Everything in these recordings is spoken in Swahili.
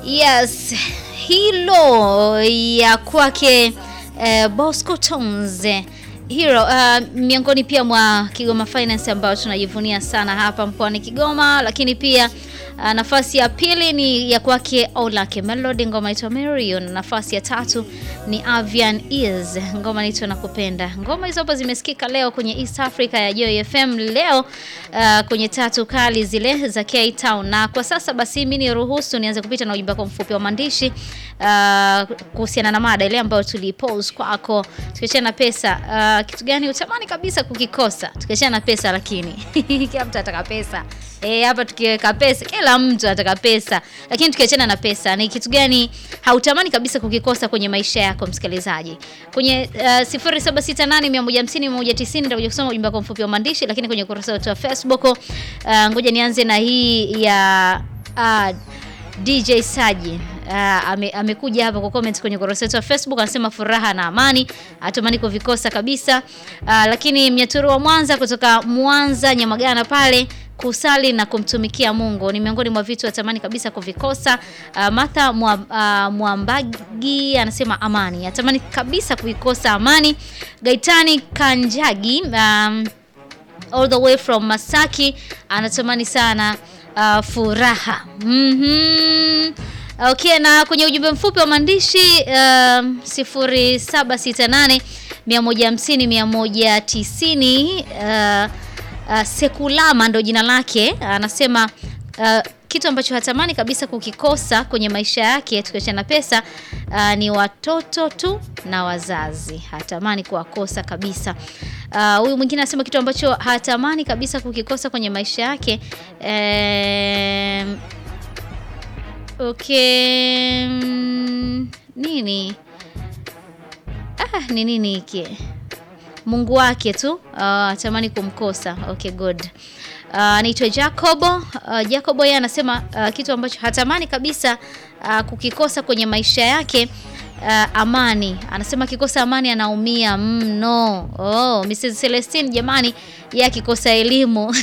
Yes, hilo ya kwake eh, Bosco Tones hilo uh, miongoni pia mwa Kigoma Finance ambayo tunajivunia sana hapa mkoani Kigoma, lakini pia uh, nafasi ya pili ni ya kwake Olake Melody, ngoma inaitwa Marion. Nafasi ya tatu ni Avian Ears, ngoma inaitwa Nakupenda. Ngoma hizo hapo zimesikika leo kwenye East Africa ya Joy FM leo uh, kwenye tatu kali zile za K Town. Na kwa sasa basi mimi ni ruhusu nianze kupita na ujumbe wako mfupi wa maandishi uh, kuhusiana na mada ile ambayo tulipose kwako, tukiachana na pesa uh, kitu gani utamani kabisa kukikosa? Tukiachana na pesa, lakini kila mtu anataka pesa eh, hapa tukiweka pesa, kila mtu anataka pesa, lakini tukiachana na pesa, ni kitu gani hautamani kabisa kukikosa kwenye maisha yako, msikilizaji? Kwenye uh, 0768150190 nitakuja kusoma ujumbe wako mfupi wa maandishi, lakini kwenye ukurasa wetu wa Facebook uh, ngoja nianze na hii ya uh, DJ Saji uh, ame, amekuja hapa kwa comment kwenye ukurasa wetu wa Facebook, anasema furaha na amani atamani kuvikosa kabisa. Uh, lakini Mnyaturu wa Mwanza kutoka Mwanza Nyamagana pale kusali na kumtumikia Mungu ni miongoni mwa vitu atamani kabisa kuvikosa. Uh, Martha mwa, uh, Mwambagi anasema amani atamani kabisa kuvikosa amani. Gaitani Kanjagi um, all the way from Masaki anatamani sana uh, furaha mm -hmm. Okay, na kwenye ujumbe mfupi wa maandishi uh, 0768 150 190 uh, uh, Sekulama ndo jina lake anasema uh, kitu ambacho hatamani kabisa kukikosa kwenye maisha yake tukiachana na pesa uh, ni watoto tu na wazazi, hatamani kuwakosa kabisa. Huyu uh, mwingine anasema kitu ambacho hatamani kabisa kukikosa kwenye maisha yake eh, okay, nini ah, ni nini hiki Mungu wake tu hatamani uh, kumkosa. Okay, good. Anaitwa uh, Jacobo uh, Jacobo yeye anasema uh, kitu ambacho hatamani kabisa uh, kukikosa kwenye maisha yake uh, amani. Anasema akikosa amani anaumia mno. Mm, oh, Mrs. Celestine jamani, yeye akikosa elimu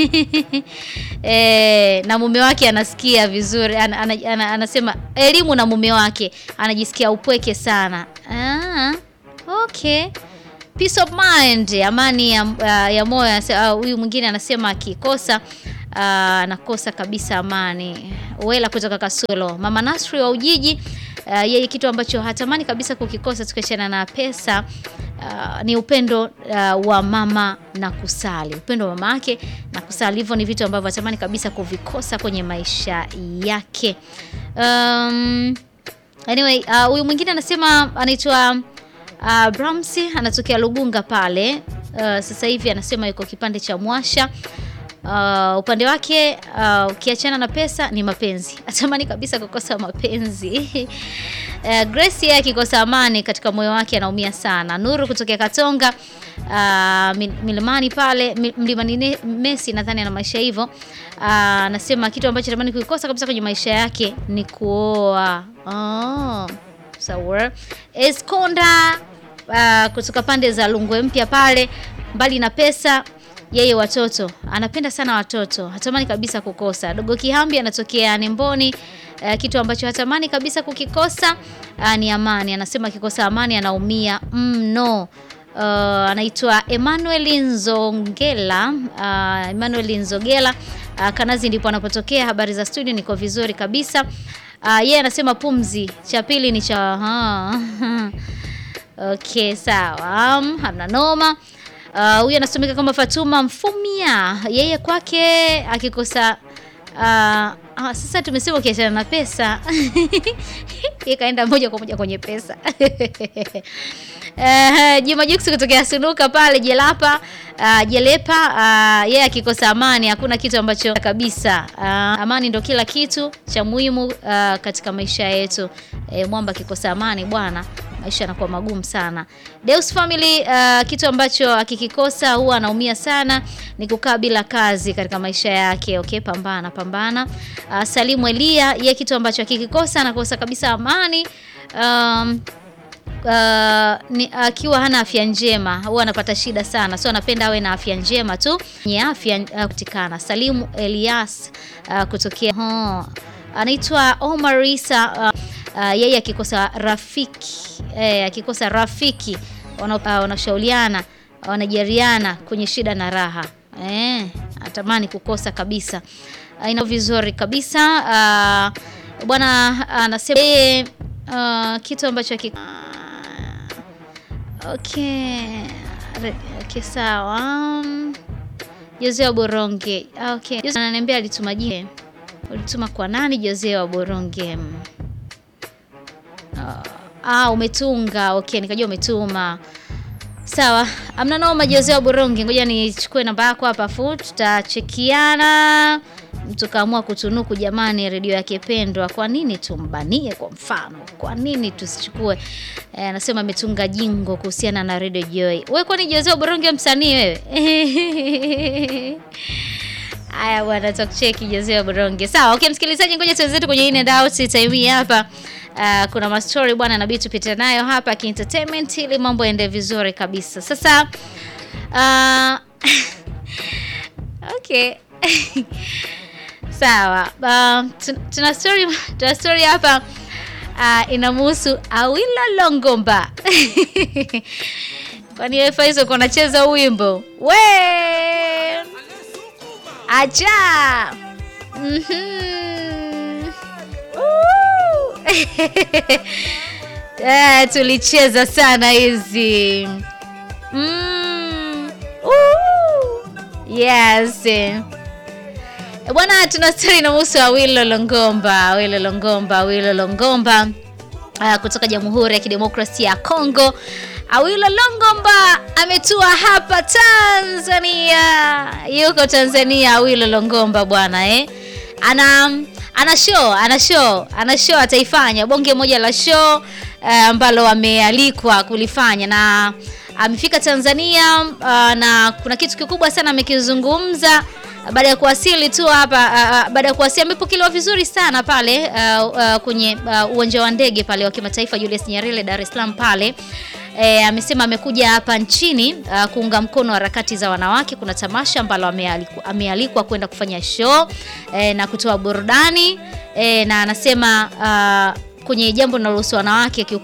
e, na mume wake anasikia vizuri an, an, an, anasema elimu na mume wake anajisikia upweke sana. Ah, okay. Peace of mind, amani ya, uh, ya moyo. Huyu uh, mwingine anasema akikosa anakosa uh, kabisa amani. Wela kutoka Kasulo. Mama Nasri wa Ujiji uh, yeye kitu ambacho hatamani kabisa kukikosa tukiachana na pesa uh, ni upendo uh, wa mama na kusali. Upendo wa mama yake na kusali, hivyo ni vitu ambavyo hatamani kabisa kuvikosa kwenye maisha yake. Um, anyway, huyu uh, mwingine anasema anaitwa Uh, Bramsi anatokea Lugunga pale. Uh, sasa hivi anasema yuko kipande cha Mwasha. Uh, upande wake ukiachana uh, na pesa ni mapenzi, atamani kabisa kukosa mapenzi. Uh, Grace yeye akikosa amani katika moyo wake anaumia sana. Nuru kutokea Katonga uh, milimani pale mlimani Messi, nadhani ana maisha hivyo. Anasema uh, kitu ambacho atamani kuikosa kabisa kwenye maisha yake ni kuoa. Oh. Sawa. Eskonda uh, kutoka pande za Lungwe mpya pale, mbali na pesa, yeye watoto anapenda sana watoto, hatamani kabisa kukosa. Dogo Kihambi anatokea Nemboni. Uh, kitu ambacho hatamani kabisa kukikosa uh, ni amani. Anasema akikosa amani anaumia mno. Uh, anaitwa Emmanuel Nzongela. Uh, Emmanuel Nzogela uh, Kanazi ndipo anapotokea. Habari za studio, niko vizuri kabisa. Uh, yeye anasema pumzi, cha pili ni cha okay, sawa, um, hamna noma. Huyu uh, anasomeka kama Fatuma Mfumia, yeye kwake akikosa uh, uh, sasa tumesema ukiachana na pesa ikaenda moja kwa moja kwenye pesa Uh, Juma Jux kutokea Sunuka pale Jelapa uh, Jelepa uh, yeye akikosa amani hakuna kitu ambacho kabisa. Uh, amani ndo kila kitu cha muhimu uh, katika maisha yetu. E, mwamba akikosa amani bwana, maisha yanakuwa magumu sana. Deus Family uh, kitu ambacho akikikosa huwa anaumia sana ni kukaa bila kazi katika maisha yake. Okay, pambana pambana. Uh, Salimu Elia yeye kitu ambacho akikikosa anakosa kabisa amani um, akiwa uh, hana afya njema huwa anapata shida sana, so anapenda awe na afya njema tu, nye afya uh, kutikana. Salimu Elias uh, kutokea uh, anaitwa Omar Isa uh, uh, yeye akikosa rafiki eh, akikosa rafiki wana- uh, wanashauriana wanajariana kwenye shida na raha eh, atamani kukosa kabisa uh, ina vizuri kabisa uh, bwana anasema yeye uh, kitu ambacho aki, okay Re- okay sawa um, Jose wa Boronge okay Jose ananiambia alituma jine ulituma kwa nani Jose wa Boronge Mm. Ah, ah, umetunga. Okay, nikajua umetuma. Sawa, amna noma. Jose wa Boronge, ngoja nichukue namba yako hapa fu tutachekiana, tukaamua kutunuku. Jamani, redio yake pendwa, kwa nini tumbanie? Kwa mfano, kwa nini tusichukue? Eh, anasema ametunga jingo kuhusiana na Radio Joy. Wewe kwani Jose wa Boronge msanii wewe? Haya bwana, tutakucheki Jose wa Boronge. Sawa, okay msikilizaji, ngoja tuenzetu kwenye in and out time hii hapa. Uh, kuna mastori bwana, inabidi tupite nayo hapa kientertainment ili mambo yaende vizuri kabisa. Sasa uh, okay sawa. Uh, tu- tuna story tuna story hapa uh, inamhusu Awilo Longomba kwani wewe Faizo uko unacheza huu wimbo we acha Mhm. Woo! Eh, tulicheza sana hizi mm. Woo! yes Eh, bwana tuna stori inahusu Awilo Longomba Awilo Longomba Awilo Longomba uh, kutoka Jamhuri ya Kidemokrasia ya Kongo. Awilo Longomba ametua hapa Tanzania, yuko Tanzania. Awilo Longomba bwana eh, ana ana show ana show ana show ataifanya bonge moja la show eh, ambalo amealikwa kulifanya na amefika Tanzania uh, na kuna kitu kikubwa sana amekizungumza baada ya kuwasili tu hapa uh, uh, baada ya kuwasili amepokelewa vizuri sana pale uh, uh, kwenye uh, uwanja wa ndege pale wa kimataifa Julius Nyerere Dar es Salaam pale. E, amesema amekuja hapa nchini uh, kuunga mkono harakati za wanawake. Kuna tamasha ambalo amealikwa, amealikwa kwenda kufanya show e, na kutoa burudani e, na anasema uh, kwenye jambo linalohusu wanawake kiukweli